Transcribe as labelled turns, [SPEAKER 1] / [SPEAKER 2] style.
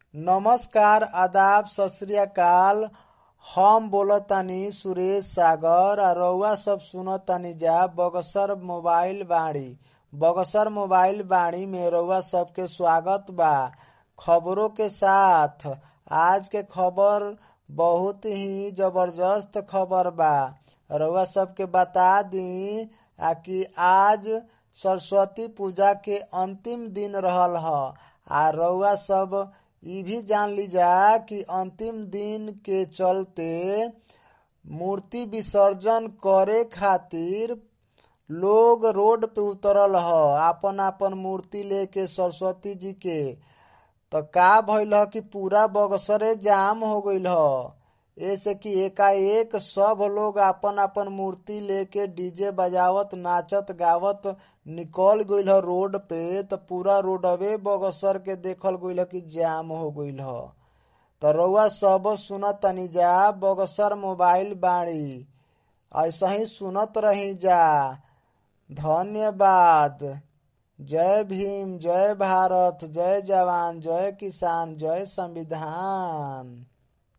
[SPEAKER 1] नमस्कार आदाब सत श्री अकाल हम बोलतानी सुरेश सागर आ रउआ सब सुनतानी जा बगसर मोबाइल बाड़ी बगसर मोबाइल बाड़ी में रउआ सबके स्वागत बा खबरों के साथ आज के खबर बहुत ही जबरदस्त खबर बा रउआ सबके बता दी आ कि आज सरस्वती पूजा के अंतिम दिन रहल ह आ रउआ सब इ भी जान लीजा कि अंतिम दिन के चलते मूर्ति विसर्जन करे खातिर लोग रोड पे उतरल ह आपन आपन मूर्ति लेके सरस्वती जी के त का भइल ह कि पूरा बगसरे जाम हो गईल ह ऐसे कि एकाएक सब लोग आपन आपन मूर्ति लेके डीजे बजावत नाचत गावत निकल गईल ह रोड पे त पूरा रोडवे बगसर के देखल गईल ह कि जाम हो गईल ह त रउआ सब सुनतानी जा बगसर मोबाइल बाड़ी ऐसा ही सुनत रही जा धन्यवाद जय भीम जय भारत जय जवान जय किसान जय संविधान